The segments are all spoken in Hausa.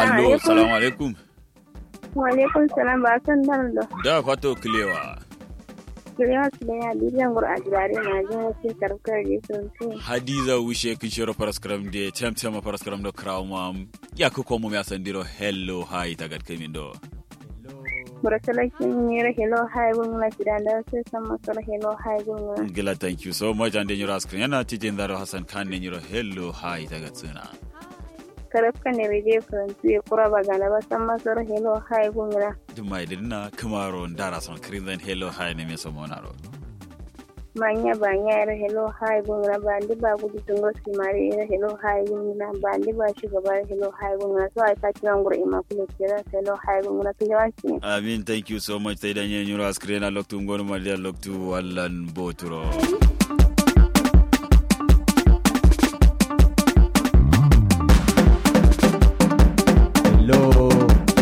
allo salamu alaikum wa alaikum salam ba san dan da da fato kilewa kilewa su da ya bidiyan gur a jirare na jin wasu karkar da sun fi hadiza wushe kin shiro paraskram de tem tem paraskram do krawmam ya ko ko mum ya sandiro hello hi tagat kemin do burasalakin ne ra hello hi gun na jiran da sai san masar hello hi gun gila thank you so much and then your screen yana tijin daro hasan kan ne yiro hello hi tagat suna karafka ne rede faransu ya kura ba gana ba san masar hello hi gun na duma idinna kamaro ndara son krinzen hello hi ne me somonaro manya banya ra hello hi gun na ba ndi ba gudu tungo simari ra hello hi gun na ba ndi ba shugaba ra hello hi gun na so ai ka kiran gur ima kule kira hello hi gun na kiyawanci amin thank you so much sai dan yin yiro screen na loktu ngonu ma dia loktu wallan boturo Hello.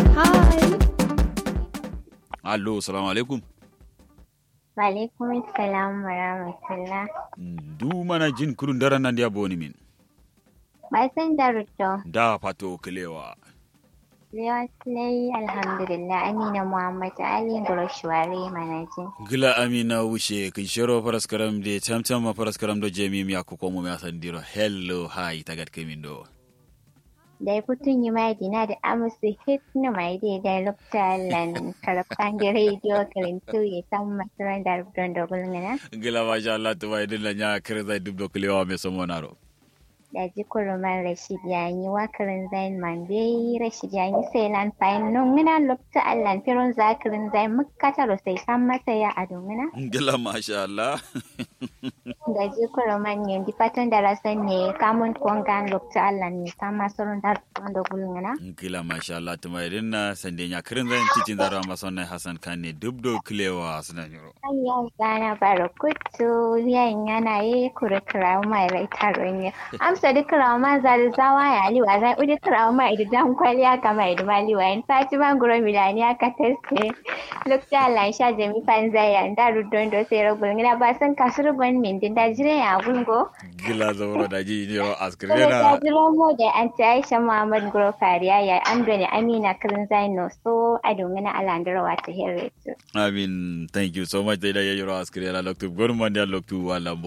allo salamu alaikum Walaikum salam wa rahmatullah. du mana jin kurun daren nan dia boni min Ba san da ruto. da fato kilewa Lewaslai alhamdulillah Amina Muhammad Ali Gurashwari Manajin. gila amina wushe kin shiro paraskaram de tamtam ma paraskaram do jemi mi akko ko mo mi asandiro hello hi tagat kemin do Da kutun yi mai dina da amusu hit na mai da da lokta lan karafan da radio kalintu ya san masaran da rubutun da gulmina. gila masha Allah to bai dilla nya kirza dubdo kilewa me somonaro Da ji kuruman Rashid yayi wakarin zain man bai Rashid yayi sai lan fayin nun ngina lokta allan firon zakirin zain mukkata sai san masa ya adungina. gila masha Allah da jikuro manyan di fatan da rasan ne kamun kwangan lokta Allah ne kama surun da wanda gulngana. gila masha Allah to bai dinna sande nya kirin zan titin zaro ma sonne Hassan kan ne dubdo kilewa suna nyoro Ayya gana baro kutu yayin yana yi kuri kirawo mai rai taron ya. Amsa duk kirawo ma zari zawa ya liwa zai udi kirawo ma idu dan kwaliya kama idu ma liwa yin sati ma guro milani aka teste. Lokta Allah sha jami fan zai ya da rudon do sai ragul ngina ba san kasuru ban min din da jire ya gulgo. gila zauro da ji ne Kuma askirina ta jiro mu da an ta Aisha Muhammad Guro Fariya ya amdo ne Amina Kirin Zaino so a dungana alandarawa ta Herretu. amin thank you so much da yiro askirina loktu gorman dia loktu wala